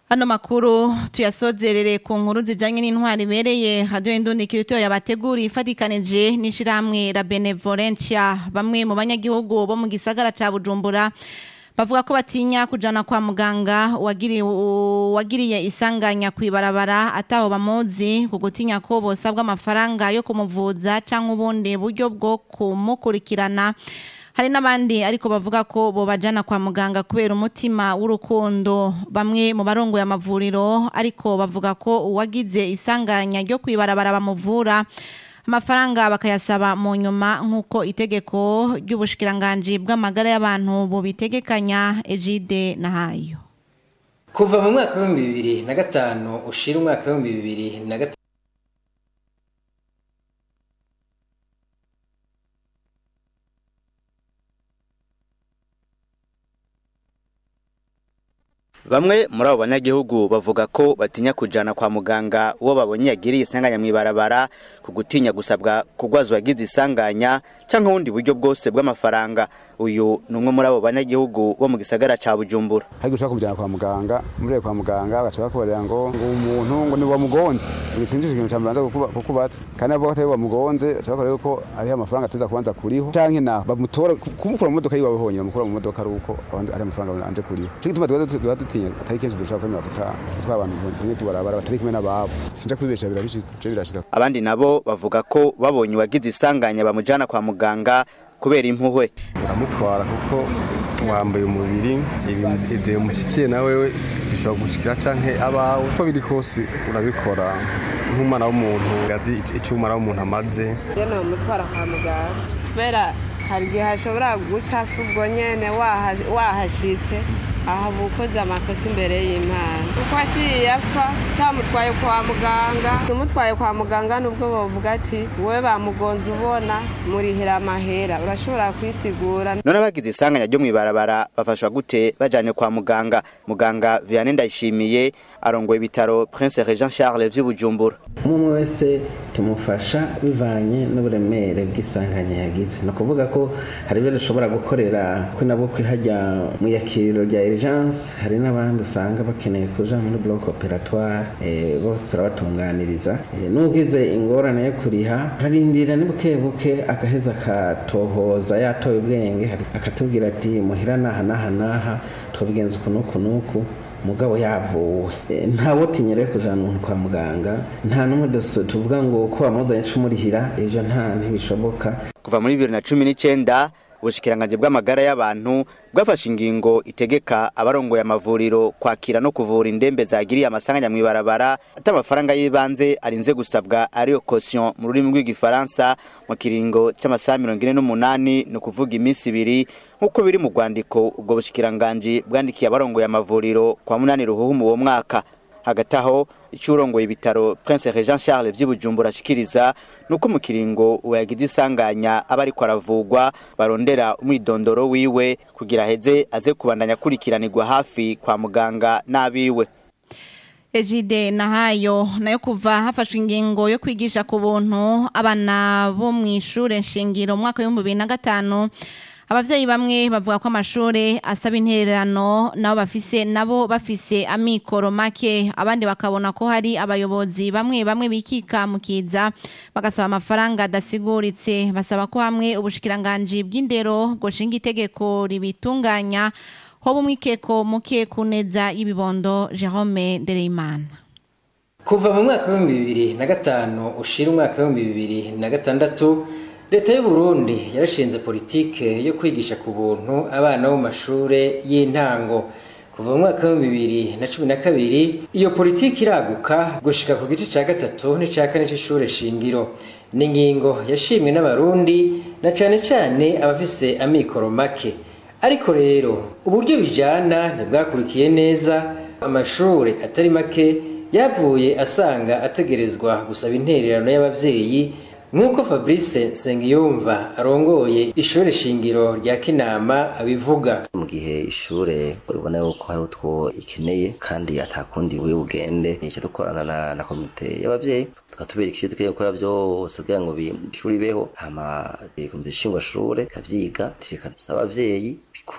Ano makuru tuyasozerere ku nkuru zijanye n'intwari ibereye radio Indundi kirito yabateguri ifatikanije n'ishiramwe la Benevolencia bamwe mu banyagihugu bo mu gisagara ca Bujumbura bavuga ko batinya kujana kwa muganga wagiriye wagiriye isanganya kwibarabara ataho bamuzi kugutinya ko bosabwa amafaranga yo kumuvuza canke ubundi buryo bwo kumukurikirana hari n'abandi ariko bavuga ko bobajana kwa muganga kubera umutima w'urukundo bamwe mu barongoye amavuriro ariko bavuga ko uwagize isanganya ryo kwibarabara bamuvura amafaranga bakayasaba mu nyuma nk'uko itegeko ry'ubushikiranganji bw'amagara y'abantu bubitegekanya ejide nahayo kuva mu mwaka w'ibihumbi bibiri na gatanu ushira umwaka w'ibihumbi bibiri na gatanu Bamwe muri abo banyagihugu bavuga ko batinya kujana kwa muganga uwo babonye yagiriye isanganya mw'ibarabara ku gutinya gusabwa kugwaza uwagize isanganya canke ubundi buryo bwose bw'amafaranga uyu ni umwe muri abo banyagihugu bo mu gisagara ca Bujumbura hari gushaka kujana kwa muganga muri kwa muganga bagaca bakubarira ngo ngo umuntu ngo ni wamugonze igicinjije ikintu cambanza kukubaza kandi abo batari wamugonze baca bakorera ko ari amafaranga ateza kubanza kuriho canke na bamutora kumukura mu modoka yiwawe honyine bamukura mu modoka ari uko ari amafaranga anje kuriho cyo gituma twaba dutinya atari kenshi dushaka kwemera kuta twabantu tumwe tubarabara batari kumwe n'ababo sinja kwibesha birabishika birashika abandi nabo bavuga ko babonye uwagize isanganya bamujana kwa muganga kubera impuhwe uramutwara kuko wambaye umubiri ibyo umushyikiye na wewe bishobora gushikira canke abawe uko biri kose urabikora nk'umwana w'umuntu azi icyo umwana w'umuntu amaze rero umutwara kwa muganga kubera hari igihe hashobora guca ubwo nyene wahashitse aha bukoze amakosa imbere y'imana kuko aciye apfa utamutwaye kwa muganga umutwaye kwa muganga nubwo bavuga ati wowe bamugonze ubona murihira amahera urashobora kwisigura none abagize isanganya ryo mw'ibarabara bafashwa gute bajanye kwa muganga muganga Vianney Ndayishimiye arongoye ibitaro Prince Regent Charles vy'Ubujumbura umwe wese tumufasha bivanye n'uburemere bw'isanganya yagize ni ukuvuga ko hari ibyo dushobora gukorera kuri nabwo kwihajya mu yakiriro rya urgence hari n'abandi usanga bakeneye kuja muri bloc operatoire bose turabatunganiriza n'ugize ingorane yo kuriha ararindira ni buke buke agaheza akatohoza yatoye ubwenge akatubwira ati muhira naha naha naha twabigenza uku n'uku n'uku mugabo yavuwe ntawe utinyere kujana umuntu kwa muganga nta n'umwe tuvuga ngo ko wamuzanye cumurihira ivyo nta ntibishoboka kuva muri bibiri na cumi n'icenda ubushikiranganje bw'amagara y'abantu bwafashe ingingo itegeka abarongoye amavuriro kwakira no kuvura indembe zagiriye amasanganya mw'ibarabara ati amafaranga y'ibanze arinze gusabwa ariyo caution mu rurimi rw'igifaransa mu kiringo c'amasaha mirongo ine n'umunani ni ukuvuga iminsi ibiri nk'uko biri mu rwandiko ubwo bushikiranganje bwandikiye abarongoye amavuriro kwa munani ruhuhu uwo mwaka hagati aho icurongoye ibitaro Prince Regent Charles vy'Ubujumbura ashikiriza nuko mu kiringo uyagize isanganya aba ariko aravugwa barondera umwidondoro wiwe kugira heze aze kubandanya kurikiranirwa hafi kwa muganga n'abiwe Ejide nahayo nayo kuva hafashwe ingingo yo kwigisha ku buntu abana bo mu ishure nshingiro mu mwaka w'ibihumbi bibiri na gatanu abavyeyi bamwe bavuga ko amashure asaba intererano nabo bafise nabo bafise amikoro make abandi bakabona ko hari abayobozi bamwe bamwe bikika mukiza bagasaba amafaranga adasiguritse basaba ko hamwe ubushikiranganji bw'indero goshinga itegeko ribitunganya hoba umwikeko muke kuneza y'ibibondo Jerome Ndereyimana kuva mu mwaka w'ibihumbi bibiri na gatanu ushira umwaka w'ibihumbi bibiri na gatandatu leta y'u Burundi yarashinze politike yo kwigisha ku buntu abana bo mu mashure y'intango kuva mu mwaka w'ibihumbi bibiri na cumi na kabiri iyo politike iraguka gushika ku gice ca gatatu n'ica kane c'ishure shingiro ni ingingo yashimwe n'abarundi na cane cane abafise amikoro make ariko rero uburyo bijana ntibwakurikiye neza amashure atari make yavuye asanga ategerezwa gusaba intererano y'abavyeyi nk'uko fabrice nsengiyumva arongoye ishuri shingiro rya kinama abivuga mu gihe ishure uribona yuko hari utwo ikeneye kandi atakundi buri bugende icyo dukorana na, na komite y'abavyeyi tukatubereka ivyo dukeneye gukora vyose kugira ngo ishuri ibeho hama komite nshingwashure ikavyiga tureka dusaba abavyeyi